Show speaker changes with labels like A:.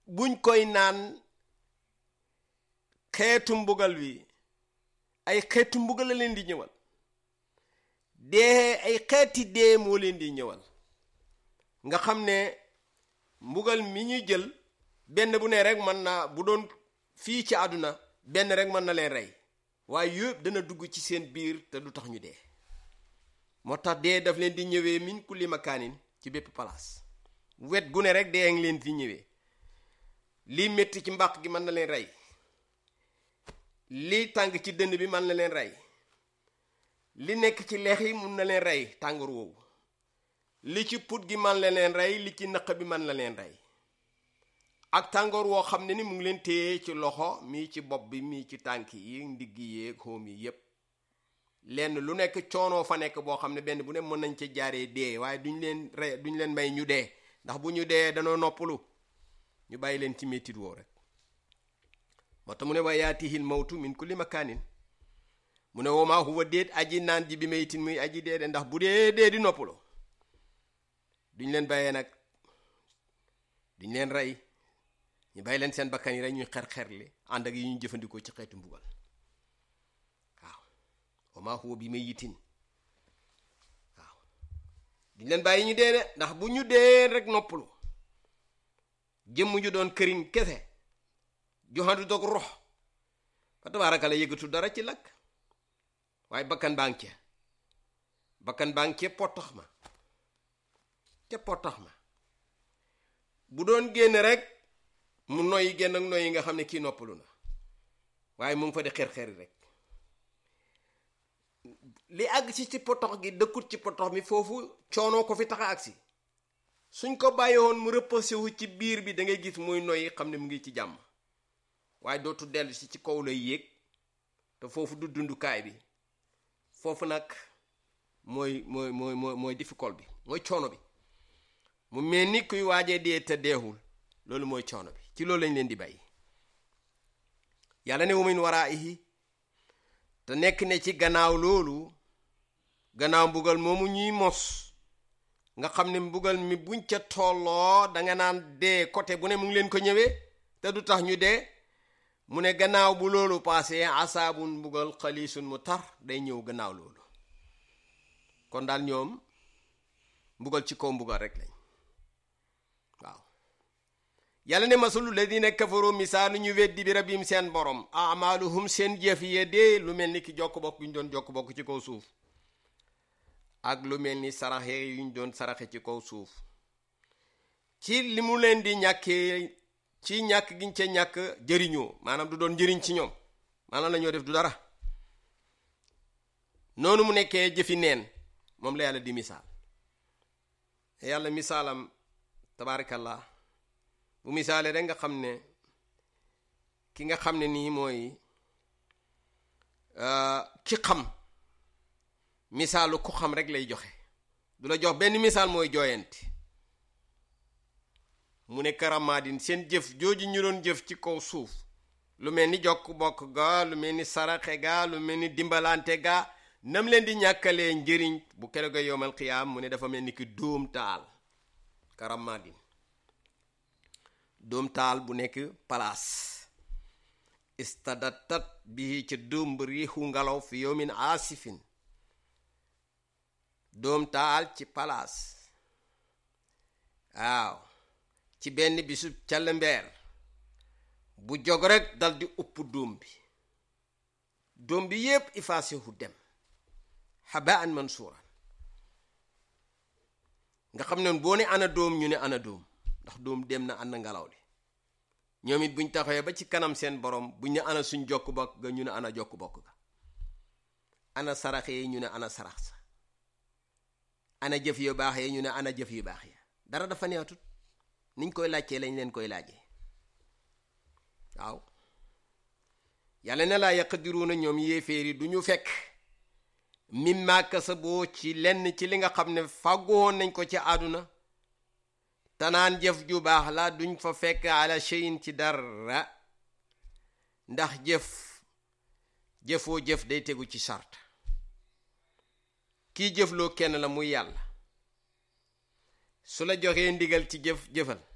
A: buñ koy naan xeetu mbugal wi ay xeetu mbugal la leen di ñëwal dee ay xeeti dee moo leen di ñëwal nga xam ne mbugal mi ñuy jël benn bu ne rek mën na bu doon fii ci àdduna benn rek mën na leen rey waaye yëpp dana dugg ci seen biir te du tax ñu dee moo tax dee daf leen di ñëwee min kulli makaanin ci bépp palaas wet gu ne rek dee ngi leen di ñëwee lii métti ci mbàq gi mën na leen rey lii tàng ci dënn bi mën na leen rey li nekk ci leex yi mun na leen rey tàngoor woowu li ci put gi man la leen rey li ci nëq bi man la leen rey ak tàngoor woo xam ne ni mu ngi leen téye ci loxo mii ci bopp bi mii ci tànk yi ndigg yi xóom yi yépp lenn lu nekk coonoo fa nekk boo xam ne benn bu ne mën nañ ci jaaree dee waaye duñ leen rey duñ leen may ñu dee ndax bu ñu dee danoo noppalu ñu bàyyi leen ci métit woo rek moo tax mu ne wa yaatihil mawtu min kulli makaanin mu ne wama huwa déet aji naan ji bi maytin muy aji dee de ndax bu dee dee di noppalu duñ leen bàyyee nag duñ leen rey ñu bàyyi leen seen bakkan yi rek ñuy xer-xerli ànd ak yi ñuy jëfandikoo ci xeetu mbugal waaw wama huwa bi mayitin waaw duñ leen bàyyi ñu dee de ndax bu ñu dee rek noppalu jëmm ju doon këriñ kese joxandu dog rox fa tabaaraka la yëgatu dara ci lakk waaye bakkan baa ngi ca bakkan baa ngi ca pottax ma ca pottax ma bu doon génn rek mu noyyi génn ak noyyi nga xam ne kii noppalu na waaye mu ngi fa di xer-xeri rek li àgg si ci potox gi dëkkut ci potox mi foofu coonoo ko fi tax a agsi suñ ko bàyyi woon mu reposé wu ci biir bi da ngay gis muy noyyi xam ne mu ngi ci jàmm waaye dootu dellu si ci kaw lay yéeg te foofu du dundukaay bi foofu nag mooy mooy mooy mooy mooy difficile bi mooy coono bi mu mel ni kuy waajee dee te deexul loolu mooy coono bi ci loolu lañ leen di bàyyi yàlla ne wamin waraihi te nekk ne ci gannaaw loolu gannaaw mbugal moomu ñuy mos nga xam ne mbugal mi buñ ca tolloo danga naan dee côté bu ne mu ngi leen ko ñëwee te du tax ñu dee mu ne gannaaw bu loolu paase asaabun mbugal xaliisun mu tar day ñëw gannaaw loolu kon daal ñoom mbugal ci kaw mbugal rek lañ waaw yàlla ne masalu ladina kafaru misaalu ñu weddi bi rabbim seen borom amaaluhum seen jëf ye dee lu mel ni ki jokk bokk yu ñu doon jokk bokk ci kaw suuf ak lu mel ni saraxe yu ñu doon saraxe ci kaw suuf ci li mu leen di ñàkkee ci ñàkk giñ ca ñàkk jëriñoo maanaam du doon njëriñ ci ñoom maanaam la ñoo def du dara noonu mu nekkee jëfi neen moom la yàlla di misaal yàlla misaalam tabaarakallah bu misaalee rek nga xam ne ki nga xam ne nii mooy ki xam misaalu ku xam rek lay joxe du la jox benn misaal mooy jooyanti mu ne karamaadin seen jëf jooju ñu doon jëf ci kaw suuf lu mel ni jokk bokk ga lu mel ni saraxe ga lu mel ni dimbalante ga nam leen di ñàkkalee njëriñ bu kere ga yowmal xiyaam mu ne dafa mel ni ki dóom taal karamaadin dóom taal bu nekk palaas istadatat bi ca dóom riixu ngelaw fi yowmin aasifin dóom taal ci palaas waaw ci benn bisu calmbeer bu jog rek dal di upp dóom bi dóom bi yépp ifaasehu dem habaan mansuuran nga xam ne boo ne ana dóom ñu ne ana dóom ndax dóom dem na ànd ngelaw li ñoom it buñ taxawee ba ci kanam seen borom buñ ne ana suñ jokk bokk ga ñu ne ana jokk bokk ga ana sarax yi ñu ne ana sarax sa ana jëf yu baax yi ñu ne ana jëf yu baax ya dara dafa neexatut niñ koy laajtee lañ leen koy laajee waaw yàlla ne laa yaqdiruuna ñoom yéeféer yi du ñu fekk mimma kasaboo ci lenn ci li nga xam ne fàggoon nañ ko ci àdduna tanaan jëf ju baax la duñ fa fekk ala cheyin ci dara ndax jëf jëfoo jëf day tegu ci sart kii jëfloo kenn la muy yàlla su la joxee ndigal ci jëf jëfal